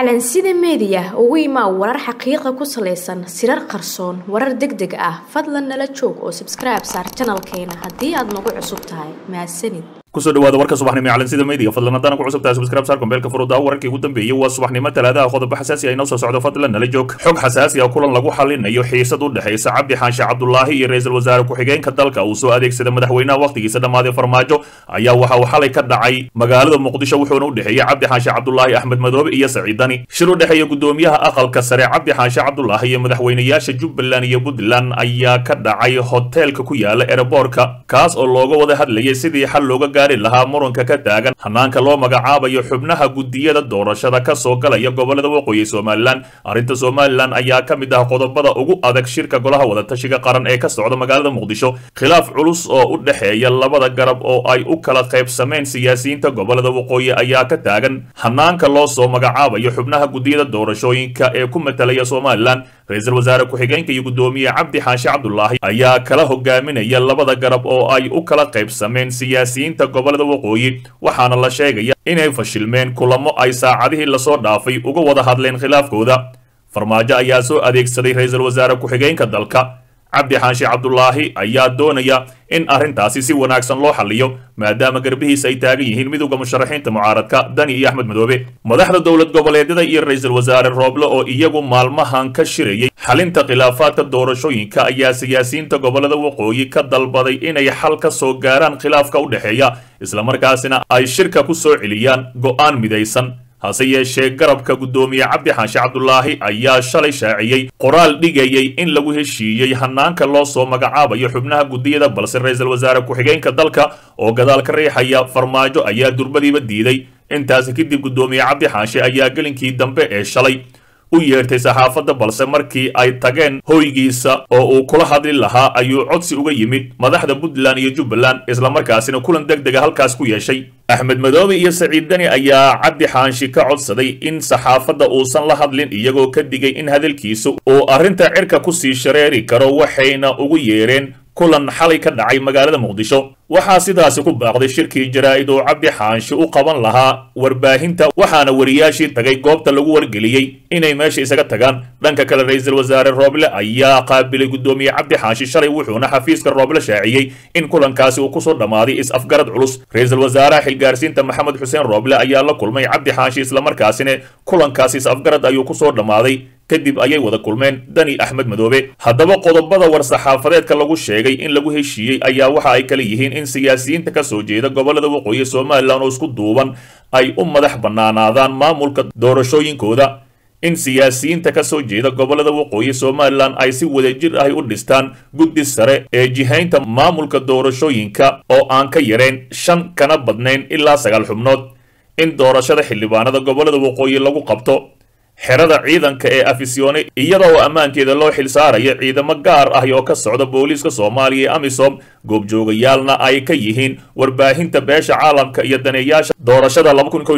calansida meediya ugu imaa warar xaqiiqa ku salaysan sirar qarsoon warar deg deg ah fadlan nala joog oo sabskribe saar janalkeena haddii aad nagu cusub tahay mahadsanid kusoo dhawaada warka subaxnimo ee calansida meediga fadlan haddana ku cusub tahay subscribe saar kombeelka furuda wararkii ugu dambeeyey waa subaxnimo talaadaha qodobo xasaasi ah inoo soo socdo fadlan nala joog xog xasaasi ah kulan lagu xalinayo xiisad u dhexaysa cabdi xaanshe cabdulaahi iyo ra-iisul wasaare ku-xigeenka dalka uu soo adeegsada madaxweynaha wakhtigiisa dhammaaday farmaajo ayaa waxa uu xalay ka dhacay magaalada muqdisho wuxuuna u dhexeeyey cabdi xaanshe cabdulaahi axmed madoobe iyo saciid dani shir u dhexeeya gudoomiyaha aqalka sare cabdi xaanshe cabdulaahi iyo madaxweynayaasha jubbaland iyo puntland ayaa ka dhacay hoteelka ku yaala ereborka kaas oo looga wada hadlayay sidii xal looga gaari lahaa muranka ka taagan hanaanka loo magacaabayo xubnaha gudiyada doorashada ka soo galaya gobolada waqooyi somalilan arrinta somalilan ayaa ka mid ah qodobada ugu adag shirka golaha wadatashiga qaran ee ka socda magaalada muqdisho khilaaf culus oo u dhexeeya labada garab oo ay u kala qaybsameen siyaasiyiinta gobolada waqooyi ayaa ka taagan hanaanka loo soo magacaabayo xubnaha gudiyada doorashooyinka ee ku matalaya somalilan ra-iisul wasaare ku-xigeenka iyo gudoomiye cabdi xaashi cabdulaahi ayaa kala hogaaminaya labada garab oo ay u kala qaybsameen siyaasiyiinta gobolada waqooyi waxaana la sheegaya inay fashilmeen kulamo ay saacadihii lasoo dhaafay uga wada hadleen khilaafkooda farmaajo ayaa soo adeegsaday ra-iisul wasaare ku-xigeenka dalka cabdi xaashi cabdulaahi ayaa doonaya in arrintaasi si wanaagsan loo xalliyo maadaama garbihiisa ay taagan yihiin midowda musharaxiinta mucaaradka dani iyo axmed madoobe madaxda dowlad goboleedyada iyo ra-iisul wasaare rooble oo iyagu maalmahan ka shirayay xalinta khilaafaadka doorashooyinka ayaa siyaasiyiinta gobolada waqooyi ka dalbaday inay xal ka soo gaaraan khilaafka u dhexeeya islamarkaasina ay shirka ku soo celiyaan go'aan midaysan hase yeeshee garabka guddoomiye cabdi xaashi cabdulaahi ayaa shalay shaaciyey qoraal dhigayay in lagu heshiiyey hanaanka loo soo magacaabayo xubnaha gudiyada balse ra-iisul wasaare ku-xigeenka dalka oo gadaal ka riixaya farmaajo ayaa durbadiiba diiday intaasi kadib guddoomiye cabdi xaashi ayaa gelinkii dambe ee shalay u yeertay saxaafadda balse markii ay tageen hoygiisa oo uu kula hadli lahaa ayuu codsi uga yimid madaxda puntland iyo jubbaland islamarkaasina kulan deg dega halkaas ku yeeshay axmed madoobe iyo saciid dani ayaa cabdi xaanshi ka codsaday in saxaafadda uusan la hadlin iyagoo ka digay in hadalkiisu uu arrinta cirka kusii shareeri karo waxayna ugu yeereen kulan xalay ka dhacay magaalada muqdisho waxaa sidaasi ku baaqday shirkii jaraa'id oo cabdi xaanshi u qaban lahaa warbaahinta waxaana wariyaashii tagay goobta lagu wargeliyey inay meesha isaga tagaan dhanka kale ra-iisul wasaare rooble ayaa qaabilay guddoomiye cabdi xaashi shalay wuxuuna xafiiska rooble shaaciyey in kulankaasi uu kusoo dhammaaday is-afgarad culus ra-iisul wasaaraha xilgaarsiinta maxamed xuseen rooble ayaa la kulmay cabdi xaashi islamarkaasina kulankaasi is-afgarad ayuu kusoo dhammaaday kadib ayay wada kulmeen dani axmed madoobe haddaba qodobada war-saxaafadeedka lagu sheegay in lagu heshiiyey ayaa waxa ay kala yihiin in siyaasiyiinta ka soo jeeda gobolada waqooyi somalilan oo isku duuban ay u madax bannaanaadaan maamulka doorashooyinkooda in siyaasiyiinta ka soo jeeda gobolada waqooyi somalilan ay si wadajir ahy u dhistaan guddi sare ee jihaynta maamulka doorashooyinka oo aan ka yarayn shan kana badnayn ilaa sagaal xubnood in doorashada xildhibaanada gobolada waqooyi lagu qabto xerada ciidanka ee afisyoone iyada oo ammaankeeda loo xilsaaraya ciidamo gaar ah oo ka socda booliiska soomaaliya ee amisom goobjoogayaalna ay ka yihiin warbaahinta beesha caalamka iyo daneeyaasha doorashada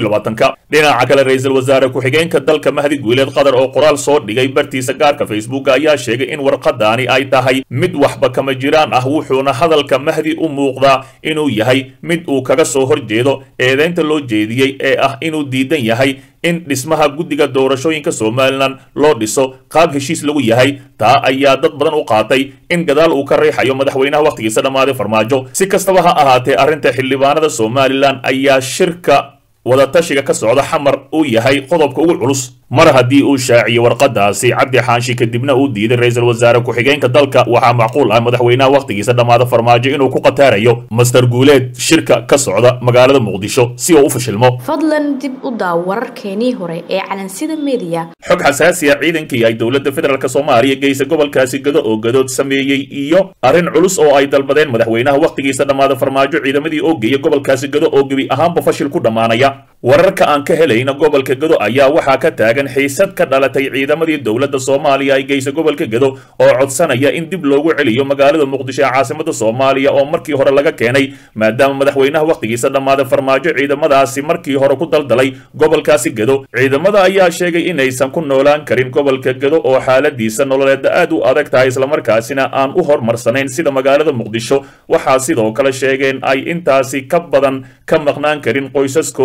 ka dhinaca kale ra-iisul wasaare ku-xigeenka dalka mahdi guuleed qatar oo qoraal soo dhigay bartiisa gaarka facebook ayaa sheegay in warqadaani ay tahay mid waxba kama jiraan ah wuxuuna hadalka mahdi u muuqdaa inuu yahay mid uu kaga soo horjeedo eedeynta loo jeediyey ee ah inuu diidan yahay in dhismaha guddiga doorashooyinka somalilan loo dhiso qaab heshiis lagu yahay taa ayaa dad badan u qaatay in gadaal uu ka riixayo madaxweynaha wakhtigiisa dhammaaday farmaajo si kastaba ha ahaatee arrinta xildhibaanada somalilan ayaa shirka wadatashiga ka socda xamar uu yahay qodobka ugu culus mar haddii uu shaaciyey warqadaasi cabdi xaanshi kadibna uu diiday ra-iisul wasaare ku-xigeenka dalka waxaa macquul ah madaxweynaha wakhtigiisa dhammaada farmaajo inuu ku qataarayo master guuleed shirka ka socda magaalada muqdisho si uu u fashilmo fadlan dib u daaw wararkeenii hore ee calansida meediya xog xasaasiya ciidankii ay dowladda federaalk soomaaliya geysa gobolkaasi gado oo gadood sameeyey iyo arrin culus oo ay dalbadeen madaxweynaha wakhtigiisa dhammaada farmaajo ciidamadii oo geeya gobolkaasi gado oo gebi ahaanba fashil ku dhammaanaya wararka aan ka helayna gobolka gado ayaa waxaa ka taagan xiisad ka dhalatay ciidamadii dowladda soomaaliya ay geysa gobolka gado oo codsanaya in dib loogu celiyo magaalada muqdisho ee caasimada soomaaliya oo markii hore laga keenay maadaama madaxweynaha wakhtigiisa dhammaaday farmaajo ciidamadaasi markii hore ku daldalay gobolkaasi gado ciidamada ayaa sheegay inaysan ku noolaan karin gobolka gado oo xaaladiisa nololeeda aad u adag tahay islamarkaasina aan u horumarsanayn sida magaalada muqdisho waxaa sidoo kale sheegeen ay intaasi ka badan ka maqnaan karin qoysaskooda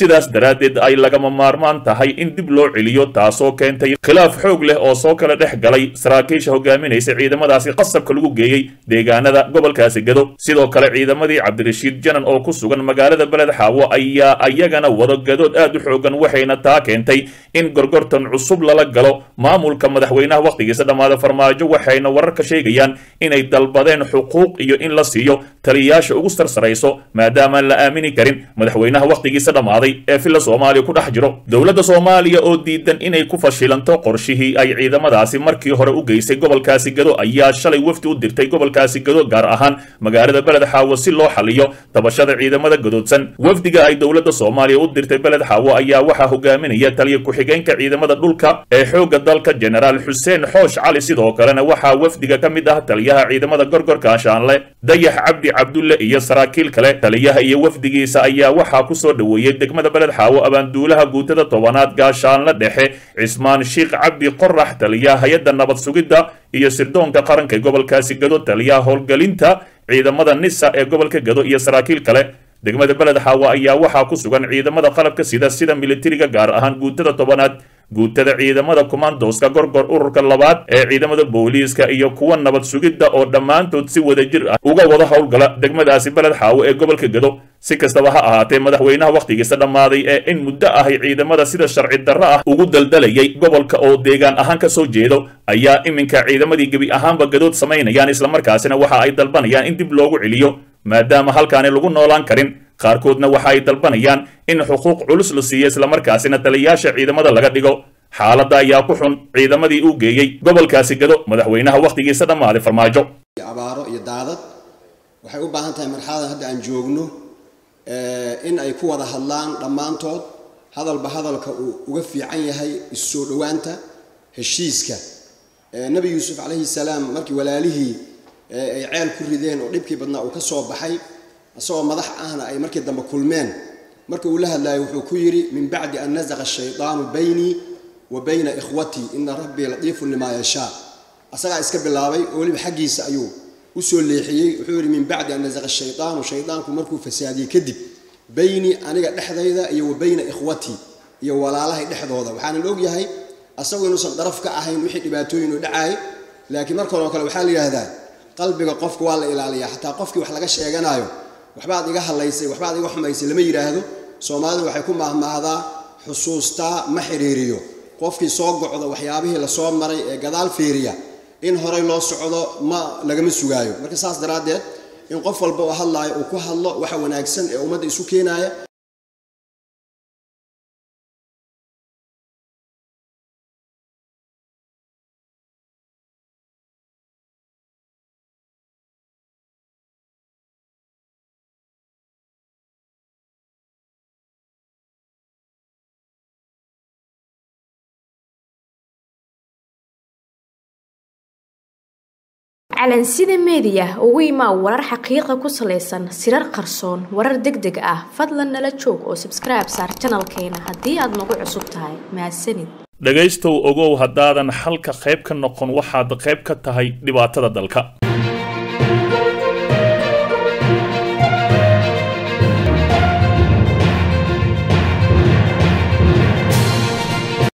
sidaas daraaddeed ay lagama maarmaan tahay in dib loo celiyo taasoo keentay khilaaf xoog leh oo soo kala dhex galay saraakiisha hogaaminaysa ciidamadaasi qasabka lagu geeyey deegaanada gobolkaasi gado sidoo kale ciidamadii cabdirashiid janan oo ku sugan magaalada beled xaawo ayaa ayagana wado gadood aad u xoogan waxayna taa keentay in gorgortan cusub lala galo maamulka madaxweynaha wakhtigiisa dhammaada farmaajo waxayna wararka sheegayaan inay dalbadeen xuquuq iyo in la siiyo taliyayaasha ugu sarsarayso maadaamaan la aamini karin madaxweynaha wakhtigiisa dhammaaday ee villa soomaaliya ku dhex jiro dowladda soomaaliya oo diidan inay ku fashilanto qorshihii ay ciidamadaasi markii hore u geysay gobolkaasi gado ayaa shalay wafdi u dirtay gobolkaasi gado gaar ahaan magaalada beled xaawo si loo xaliyo tabashada ciidamada gadoodsan wafdiga ay dowladda soomaaliya u dirtay beled xaawo ayaa waxaa hogaaminaya taliya ku-xigeenka ciidamada dhulka ee xoogga dalka jenaraal xuseen xoosh cali sidoo kalena waxaa wafdiga ka mid ah taliyaha ciidamada gorgorka ashaanle dayax cabdi cabdulle iyo saraakiil kale taliyaha iyo wafdigiisa ayaa waxaa ku soo dhoweeyey degmada beled xaawo abaanduulaha guutada tobanaad gaashaanle dhexe cismaan sheikh cabdi qorax taliyaha hay-adda nabad sugidda iyo sirdoonka qaranka ee gobolkaasi gado taliyaha howlgelinta ciidamada nisa ee gobolka gado iyo saraakiil kale degmada beled xaawo ayaa waxaa ku sugan ciidamada qalabka sida sida militariga gaar ahaan guutada tobanaad guutada ciidamada kumandoska gorgor ururka labaad ee ciidamada booliiska iyo kuwa nabad sugidda oo dhammaantood si wadajir ah uga wada howlgala degmadaasi beled xaawo ee gobolka gado si kastaba ha ahaatee madaxweynaha wakhtigiisa dhammaaday ee in muddo ahay ciidamada sida sharci darro ah ugu daldalayay gobolka oo deegaan ahaan ka soo jeedo ayaa iminka ciidamadii gebi ahaanba gadood samaynayaan islamarkaasina waxa ay dalbanayaan in dib loogu celiyo maadaama halkaani lagu noolaan karin qaarkoodna waxa ay dalbanayaan in xuquuq culus la siiyo islamarkaasina taliyayaasha ciidamada laga dhigo xaaladda ayaa ku xun ciidamadii uu geeyey gobolkaasi gado madaxweynaha wakhtigiisa dhammaaday farmaajo abaaro iyo daadad waxay u baahan tahay marxaladan hadda aan joogno in ay ku wada hadlaan dhammaantood hadalba hadalka uu uga fiican yahay issoo dhowaanta heshiiska nebi yuusuf calayhi salaam markii walaalihii ay ceel ku rideen oo dhibkii badnaa uu ka soo baxay isagoo madax ahna ay markii dambe kulmeen marka uu la hadlayo wuxuu ku yidhi min bacdi an nazaqa ashaydaanu baynii wa bayna ikhwatii ina rabbii latiifun limaa yashaa asagaa iska bilaabay oo weliba xaggiisa ayuu usoo leexiyey wuxuu yidhi min bacdi an nazaqa shaydaanu shaydaanku markuu fasaadiyey kadib baynii aniga dhexdayda iyo wa bayna ikhwatii iyo walaalahay dhexdooda waxaanan ogyahay asagu inuusan daraf ka ahayn wixii dhibaatooyin u dhacaay laakiin markanoo kale waxaa la yidhaahdaa qalbiga qofka waa la ilaaliyaa xataa qofkii wax laga sheeganayo waxbaad iga hadlaysay waxbaad iga xumaysay lama yidhaahdo soomaalidu waxay ku maahmaahdaa xusuustaa ma xidhiiriyo qofkii soo gocdo waxyaabihii lasoo maray ee gadaal fiiriya in horey loo socdo ma lagama sugaayo marka saas daraaddeed in qof walba oo hadlaayo uu ku hadlo waxa wanaagsan ee ummadda isu keenaaya calansida meediya ugu imaa warar xaqiiqa ku salaysan sirar qarsoon warar deg deg ah fadlan nala joog oo sabskribe saar janalkeena haddii aad nagu cusub tahay mahadsanid dhegaystow ogow haddaadan xalka qayb ka noqon waxaad qayb ka tahay dhibaatada dalka